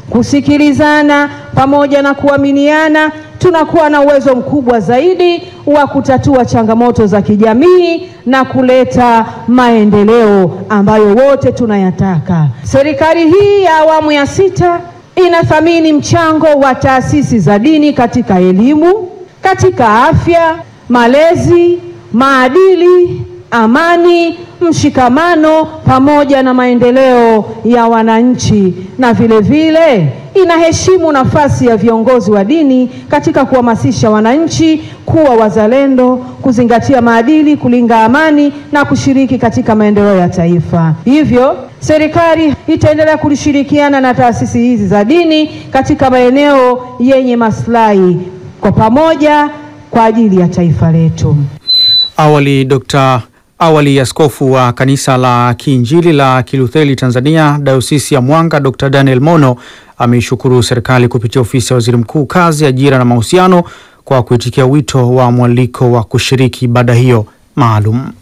kusikilizana pamoja na kuaminiana, tunakuwa na uwezo mkubwa zaidi wa kutatua changamoto za kijamii na kuleta maendeleo ambayo wote tunayataka. Serikali hii ya awamu ya sita inathamini mchango wa taasisi za dini katika elimu, katika afya, malezi, maadili, amani, mshikamano pamoja na maendeleo ya wananchi, na vile vile inaheshimu nafasi ya viongozi wa dini katika kuhamasisha wananchi kuwa wazalendo, kuzingatia maadili, kulinda amani na kushiriki katika maendeleo ya taifa. Hivyo serikali itaendelea kulishirikiana na taasisi hizi za dini katika maeneo yenye maslahi kwa pamoja kwa ajili ya taifa letu. Awali Dr. Awali askofu wa kanisa la Kiinjili la Kilutheri Tanzania Dayosisi ya Mwanga Dr. Daniel Mono ameishukuru serikali kupitia ofisi ya waziri mkuu kazi, ajira na mahusiano kwa kuitikia wito wa mwaliko wa kushiriki ibada hiyo maalum.